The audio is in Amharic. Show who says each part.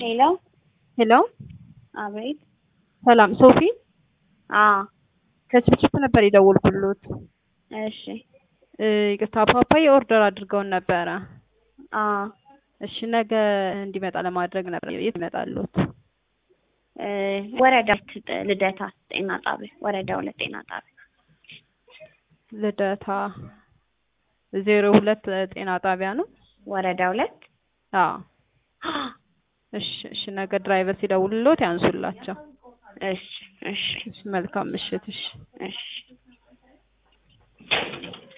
Speaker 1: ሄሎ
Speaker 2: ሄሎ
Speaker 1: አቤት።
Speaker 2: ሰላም ሶፊ
Speaker 1: አዎ
Speaker 2: ከችፕችፕ ነበር የደወልኩሎት።
Speaker 1: እሺ
Speaker 2: እ ይቅርታ ፓፓዬ ኦርደር አድርገውን ነበረ።
Speaker 1: አዎ
Speaker 2: እሺ ነገ እንዲመጣ ለማድረግ ነበር። የት ይመጣሉት?
Speaker 1: እ ወረዳ ሁለት ልደታ ጤና ጣቢያ ወረዳ ሁለት ጤና ጣቢያ
Speaker 2: ልደታ ዜሮ ሁለት ጤና ጣቢያ ነው።
Speaker 1: ወረዳ ሁለት
Speaker 2: አዎ እሺ እሺ ነገ ድራይቨር ሲደውልሎት ያንሱላቸው።
Speaker 1: እሺ እሺ
Speaker 2: እሺ መልካም ምሽት። እሺ
Speaker 1: እሺ